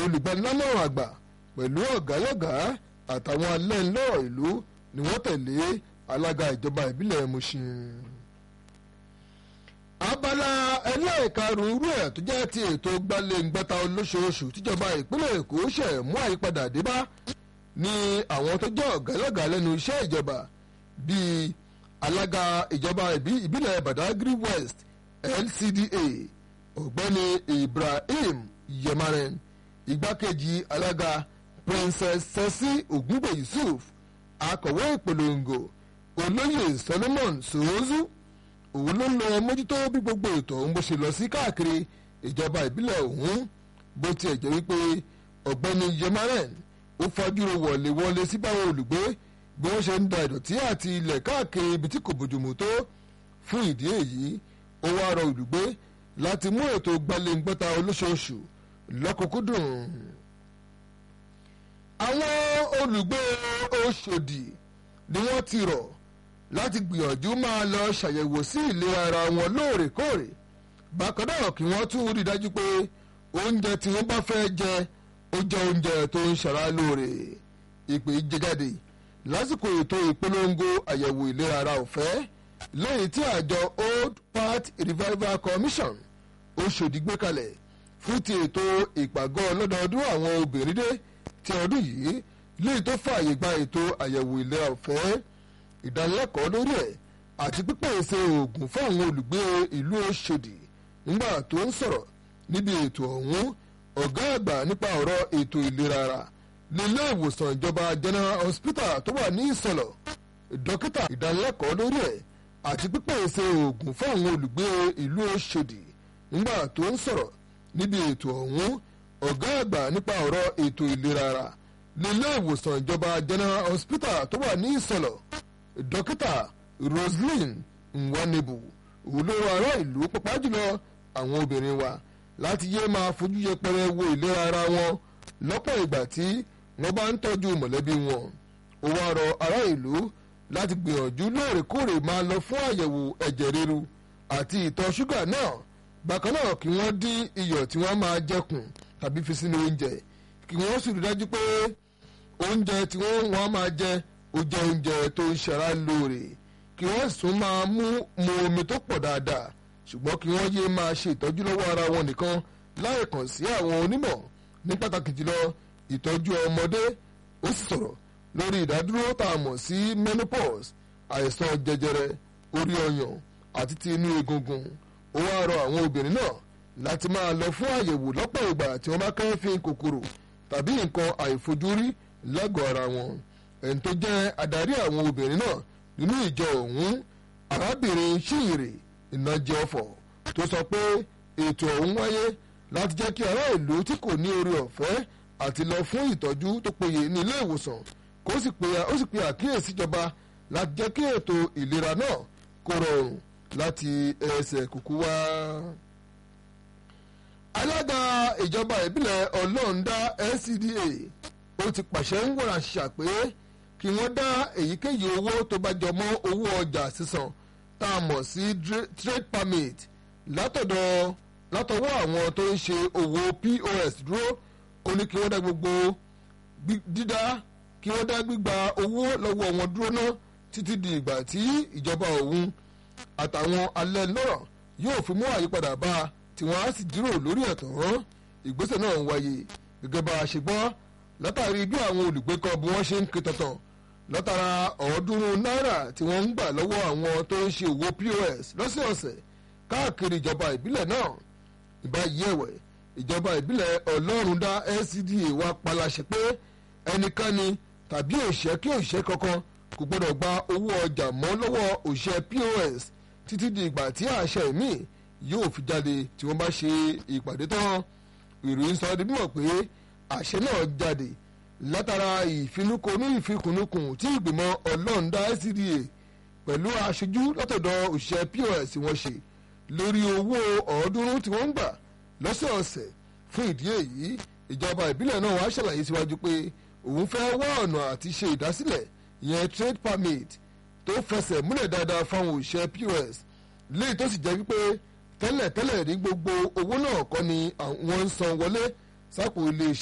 olùgbanilámọ̀ràn àgbà pẹ̀lú ọ̀gálọ́gàá àtàwọn alẹ́nlọ́rọ̀ ìlú ni wọ́n tẹ̀lé alága ìjọba ìbílẹ̀ Mushin. abala ẹlẹ́ẹ̀karùn-ún irú ẹ̀ tó jẹ́ ti ètò gbalẹ̀ngbẹ́ta olóṣooṣù tíjọba ìpínlẹ̀ Èkó ṣẹ̀ mú àyípadà dé bá ní àwọn tó jẹ́ ọ̀gálọ́gàá lẹ́nu iṣẹ́ ìjọba bíi alága ìjọba ìbílẹ̀ Badagry West LCDA ọ̀gbẹ́ni Ibrahim Yemaren igbákejì alága Princess Sesi Ògúngbè Yusuf akọ̀wé ìpolongo olóyè Solomon Soozu òun ló lọ mójútó bí gbogbo ètò ọ̀hún bó ṣe lọ sí káàkiri ìjọba ìbílẹ̀ ọ̀hún bó tiẹ̀ jẹ́ wípé ọ̀gbẹ́ni Yemaren ó fajúro wọlé wọlé sí báwọn olùgbé bí wọ́n ṣe ń da ìdọ̀tí àti ilẹ̀ káàkiri ibi tí kò bójúmu tó fún ìdí èyí ó wá rọ olùgbé láti mú ètò gbalẹ̀ngbọ́ta olóṣooṣù lọ́kùnkúndùn. àwọn olùgbé Ọ̀ṣọ́dì ni wọ́n ti rọ̀ láti gbìyànjú máa lọ ṣàyẹ̀wò sí ìlera ara wọn lóòrèkóòrè bákan náà kí wọ́n tún rí dájú pé oúnjẹ tí wọ́n bá fẹ́ jẹ ó jẹ́ oúnjẹ tó ń ṣara lóore ìpè jẹjáde lásìkò ètò ìpolongo àyẹ̀wò ìlera ara ọ̀fẹ́ lẹ́yìn tí àjọ Old Path Revival Commission Ọ̀ṣọ́dì gbé kalẹ̀ fún ti ètò ìpàgọ́ ọlọ́dọọdún àwọn obìnrin dé ti ọdún yìí léyìí tó fààyè gba ètò àyẹ̀wò ìlera ọ̀fẹ́ ìdánilẹ́kọ̀ọ́ lórí ẹ̀ àti pípèsè oògùn fún àwọn olùgbé ìlú Ọ̀ṣọ́dì nígbà tó ń sọ̀rọ̀ níbi ètò ọ̀hún ọ̀gá àgbà nípa ọ̀rọ̀ ètò ìlera ara nílé ìwòsàn ìjọba General Hospital tó wà ní Ìsọ̀lọ̀ dókítà ìdánilẹ́kọ̀ọ́ lórí ẹ̀ àti pípèsè oògùn fún àwọn olùgbé ìlú Ọ̀ṣọ́dì nígbà tó ń sọ̀rọ̀ níbi ètò ọ̀hún ọ̀gá àgbà nípa ọ̀rọ̀ ètò ìlera ara nílé ìwòsàn ìjọba General Hospital tó wà ní Ìsọ̀lọ̀ dókítà Roslyn Nwanebu olówó ará ìlú pàpà jùlọ àwọn obìnrin wa láti yé máa fojú yẹpẹrẹ wo ìlera ara wọn lọ́pọ̀ ìgbà tí wọ́n bá ń tọ́jú mọ̀lẹ́bí wọn ó wá rọ ará ìlú láti gbìyànjú lóòrèkóòrè máa lọ fún àyẹ̀wò ẹ̀jẹ̀ ríru àti ìtọ̀ ṣúgà náà bákan náà kí wọ́n dín iyọ̀ tí wọ́n máa jẹkùn tàbí fi sínú oúnjẹ kí wọ́n sì rí dájú pé oúnjẹ tí wọ́n wọ́n máa jẹ ó jẹ́ oúnjẹ tó ń ṣara lóore kí wọ́n sún máa mú mu omi tó pọ̀ dáadáa ṣùgbọ́n kí wọ́n yé máa ṣe ìtọ́jú lọ́wọ́ ara wọn nìkan láì kàn sí àwọn onímọ̀ ní pàtàkì jùlọ ìtọ́jú ọmọdé ó sì sọ̀rọ̀ lórí ìdádúró tá a mọ̀ sí menopause àìsàn jẹjẹrẹ orí ọyàn àti ti inú egungun ó wá rọ àwọn obìnrin náà láti máa lọ fún àyẹ̀wò lọ́pọ̀ ìgbà tí wọ́n bá kẹ́fín kòkòrò tàbí nǹkan àìfojúrí lágọ̀ọ́ ara wọn ẹni tó jẹ́ adarí àwọn obìnrin náà nínú ìjọ ọ̀hún arábìnrin ṣìyìrì ìnàjẹ ọ̀fọ̀ tó sọ pé ètò ọ̀hún wáyé láti jẹ́ kí ará ìlú tí kò ní oore ọ̀fẹ́ àti lọ fún ìtọ́jú tó péye ní ilé ìwòsàn kó sì pe àkíyèsí ìjọba láti jẹ́ kí ètò ìlera náà kó rọrùn láti ẹsẹ̀ kúkú wá. alága ìjọba ìbílẹ̀ ọlọ́ọ̀dá NCDA ó ti pàṣẹ ń wọ̀ràn ṣàpé kí wọ́n dá èyíkéyìí owó tó bá jọ mọ́ owó ọjà sísan tá a mọ̀ sí trade permit látọ̀dọ̀ látọwọ́ àwọn tó ń ṣe òwò POS dúró ó ní kí wọ́n dá gbogbo dídá kí wọ́n dá gbígba owó lọ́wọ́ wọn dúró ná títí di ìgbà tí ìjọba òun àtàwọn alẹ́ lọ́rọ̀ yóò fi mú àyípadà bá a tí wọ́n á sì dúró lórí ẹ̀tọ́ rán ìgbésẹ̀ náà ń wáyé gẹ́gẹ́ bá a ṣe gbọ́ látàrí bí àwọn olùgbé kan bí wọ́n ṣe ń ké tọ̀tàn látara ọ̀ọ́dúnrún náírà tí wọ́n ń gbà lọ́wọ́ àwọn tó ń ṣe òwò POS lọ́sẹ̀ọ̀sẹ̀ káàkiri ìjọba ìbílẹ̀ náà ìbáyìí ẹ̀wẹ̀ ìjọba ìbílẹ̀ ọlọ́rundá NCDA wa paláṣẹ pé ẹnikẹ́ni tàbí òṣìṣẹ́ kí òṣìṣẹ́ kankan kò gbọ́dọ̀ gba owó ọjà mọ́ lọ́wọ́ òṣìṣẹ́ POS títí di ìgbà tí àṣẹ míì yóò fi jáde tí wọ́n bá ṣe ìpàdé tán ìròyìn sọ di mímọ̀ pé àṣẹ náà jáde látara ìfinúkonú ìfikùnúkùn tí ìgbìmọ̀ ọlọ́ọ̀dá NCDA pẹ̀lú aṣojú látọ̀dọ̀ òṣìṣẹ́ POS wọ́n ṣe lórí owó ọ̀ọ́dúnrún tí wọ́n ń gbà lọ́sọ̀ọ̀sẹ̀ fún ìdí èyí ìjọba ìbílẹ̀ náà wàá ṣàlàyé síwájú pé òun fẹ́ wá ọ̀nà àti ṣe ìdásílẹ̀ ìyẹn trade permit tó fẹsẹ̀ múlẹ̀ dáadáa fáwọn òṣìṣẹ́ POS léyìí tó sì jẹ́ wípé tẹ́lẹ̀tẹ́lẹ̀ ní gbogbo owó náà kọ́ ni wọ́n ń san wọlé sápò iléeṣẹ́